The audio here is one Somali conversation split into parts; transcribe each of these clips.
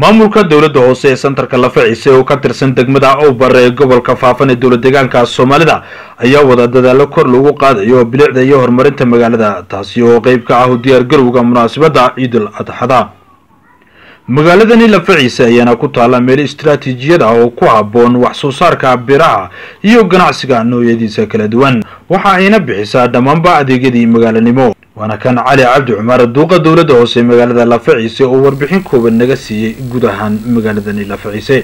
maamulka dowladda hoose ee santarka lafaciise oo ka tirsan degmada owbar ee gobolka faafan ee dowlad deegaanka soomaalida ayaa wada dadaalo kor lagu qaadayo bilicda iyo horumarinta magaalada taasi oo qeyb ka ah u diyaargarowga munaasabadda ciidul adxada magaaladani lafaciise ayaana ku taalla meel istaraatiijiyad ah oo ku habboon wax soo saarka biraha iyo ganacsiga noocyadiisa kala duwan waxa ayna bixisaa dhammaanba adeegyadii magaalanimo waana kan cali cabdi cumar duuqa dowladda hoose ee magaalada lafaciise oo warbixin kooban naga siiyey guud ahaan magaaladani lafaciise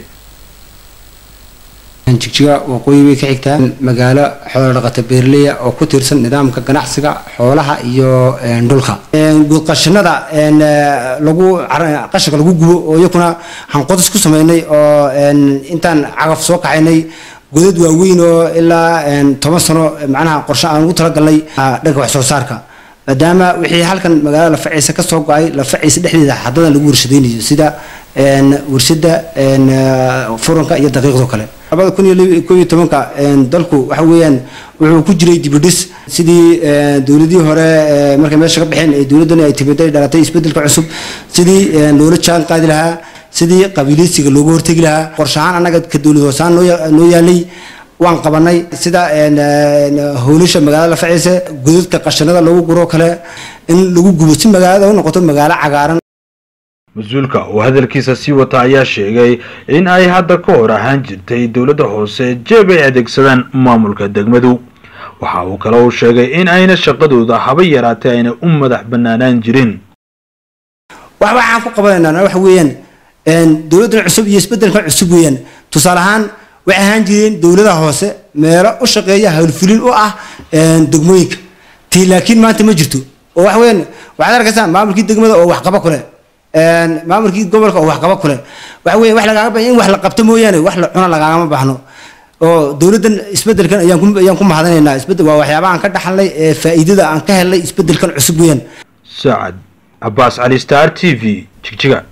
jigjiga waqooyi bay ka xigtaa magaalo xoolo dhaqata beerleya oo ku tiirsan nidaamka ganacsiga xoolaha iyo dhulka guudqashinada lagu qashinka lagu gubo oo iyakuna hanqodis ku sameynay oo intaan cagaf soo kaxaynay godad waaweyn oo ilaa toban sano macnaha qorshe aan ugu talagalnay dhanka wax soo saarka maadaama wixii halkan magaalada lafaciise kasoo go-ay lafaciise dhexdeeda xadadan lagu warshadaynayo sida warshada furanka iyo daqiiqdo kale labada kun iyo ko iyo tobanka dalku waxa weeyaan wuxuu ku jiray dibidhis sidii dowladihii hore markay meesha ka baxeen ee dowladdani ay timiday dhalatay isbedelka cusub sidii loola jaan qaadi lahaa sidii qabiiliysiga looga hortegi lahaa qorshahaan annaga ka dowlad hoosaan noo yaalay waan qabanay sida howlasha magaalada lafaciise godadka qashanada lagu guro kale in lagu gubo si magaalada u noqoto magaalo cagaaran mas-uulka oo hadalkiisa sii wata ayaa sheegay in ay hadda ka hor ahaan jirtay dowladda hoose jeeb ay adeegsadaan maamulka degmadu waxa uu kale uu sheegay in ayna shaqadooda haba yaraatee ayna u madax banaanaan jirin wax waxaan ku qabanaynaa waxa weeyaan dowladdan cusub iyo isbedelkan cusub weeyaan tusaale ahaan waxay ahaan jireen dowladaha hoose meelo u shaqeeya howlfulin u ah degmooyinka tii laakiin maanta ma jirto oo waxa weeyaan waxaad arkaysaa maamulkii degmada oo waxqaba kule maamulkii gobolka oo waxqaba kule waxa weeye wax lagaaga baahan in wax la qabto mooyaane wax la cuna lagaagama baahno oo dowladdan isbedelkan ayaan ku ayaan ku mahadinaynaa isbedel waa waxyaabaha aan ka dhaxalnay ee faa'iidada aan ka helnay isbedelkan cusub weeyaan saacad cabaas cali star t v jigjiga